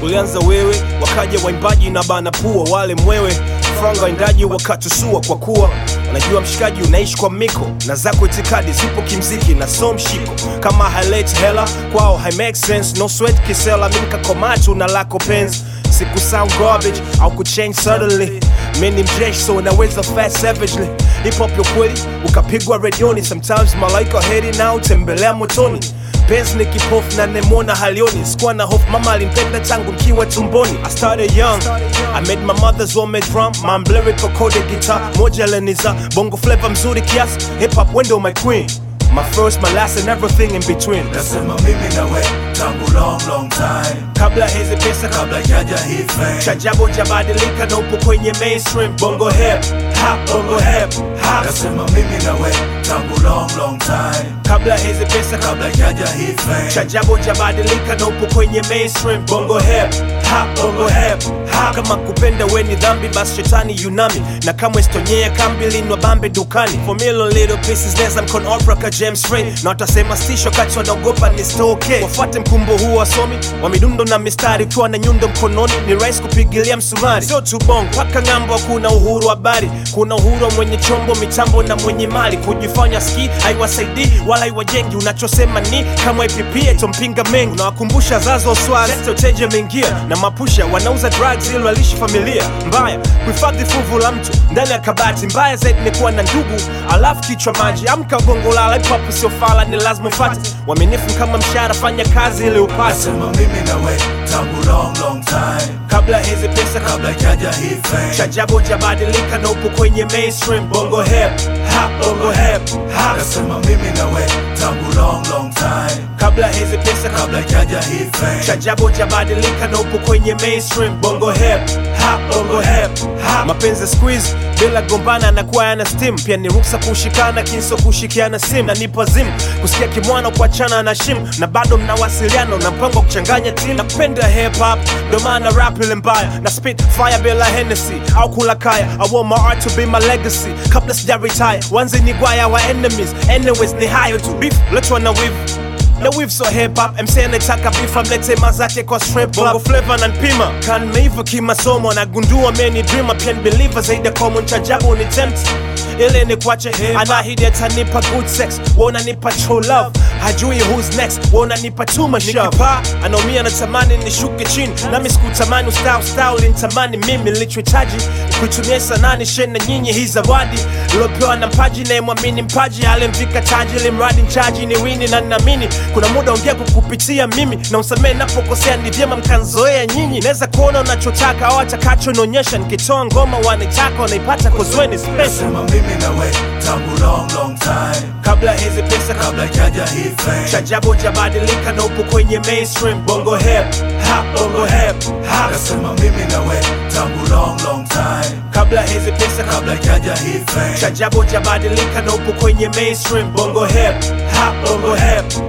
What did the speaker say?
ulianza wewe wakaja waimbaji na bana pua wale mwewe franga waindaji wakatusua kwa kuwa unajua mshikaji unaishi kwa miko na zako itikadi zipo kimziki na so mshiko kama haileti hela kwao hai make sense no sweat kisela minkakomatu na lako penzi siku sound garbage au kuchange suddenly mini mjeshi so unaweza fast savagely hip hop ya kweli ukapigwa redioni sometimes malaika heri nao tembelea motoni Benz ni kipofu na nemona halioni sikuwa na hofu mama alimpenda tangu mkiwa tumboni I started young I made my mother's homemade drum my lyrical coded guitar moja leniza bongo flavor mzuri kiasi hip hop window my queen my first my last and everything in between nasema mimi nawe tangu long long time kabla hizi pesa kabla jaja hii fame chajabu jabadilika na upo kwenye mainstream bongo hip hop bongo hip hop nasema mimi nawe tangu long long time kabla hizi pesa kabla jaja hii fame chajabu jabadilika na upo kwenye mainstream bongo hip hop bongo hip hop kama kupenda we ni dhambi basi shetani yunami na kamwe stonyea kambi linwa bambe dukani for million little pieces neza mkon opera ka James Ray na watasema stisho kati wanaogopa ni stoke wafuate mkumbo huu wasomi wa midundo na mistari ukiwa na nyundo mkononi ni rahisi kupigilia msumari sio tu bongo paka ng'ambo kuna uhuru wa habari kuna uhuru wa mwenye chombo mitambo na mwenye mali kujifanya ski haiwasaidii wala haiwajengi unachosema ni kama ipipie tompinga mengi unawakumbusha zazo swaz teje ameingia na mapusha wanauza drugs ili walishi familia mbaya kuhifadhi fuvu la mtu ndani ya kabati mbaya zaidi ni kuwa na ndugu alafu kichwa maji amka gongo lala hip hop sio fala ni lazima ufate uaminifu kama mshahara fanya kazi ili upate nasema mimi nawe tangu long long time kabla hizi pesa kabla jaja hii fame chajabu jabadilika na upo kwenye mainstream bongo hip hop bongo hip hop nasema mimi nawe tangu long long time kabla hizi pesa kabla jaja hii fame chajabu jabadilika na upo kwenye mainstream bongo hip hop bongo hip hop mapenzi squeeze bila gombana na kuwa yana steam pia ni ruksa kushikana kinso kushikiana sim na nipo zim kusikia kimwana kuachana na shim na bado mnawasiliana na mpango wa kuchanganya tim napenda hip hop ndo maana rap ile mbaya na spit fire bila Hennessy au kula kaya I want my art to be my legacy kabla sija retire wanze ni gwaya wa enemies anyways ni hayo tu beef letwa na wivu na weave so hip hop MC anataka beef amlete mazake kwa strip club bongo flavor na npima kan meiva kimasomo nagundua many dreamer pia ni believer zaidi ya common chajabu ni tempt ile ni kwache anahidi atanipa good sex wananipa true love hajui who's next wananipa too much nikipaa anaumia natamani nishuke chini nami sikutamani ustawi ustawi ulinitamani mimi nilichohitaji kuitumia sanani shena nyinyi hii zawadi iliopewa na mpaji nayemwamini mpaji alimvika taji limradi mchaji ni wini na ninaamini kuna muda ongea kukupitia mimi na usamee napokosea ni vyema mkanzoea nyinyi naweza kuona unachotaka au atakacho naonyesha nikitoa ngoma wanitaka wanaipata kozweni special nasema mimi nawe tangu long long time kabla hizi pesa kabla jaja hii fame chajabu jabadilika na upo kwenye mainstream bongo hip hop bongo hip hop nasema mimi nawe tangu long long time kabla hizi pesa kabla jaja hii fame chajabu jabadilika na upo kwenye mainstream bongo hip hop bongo hip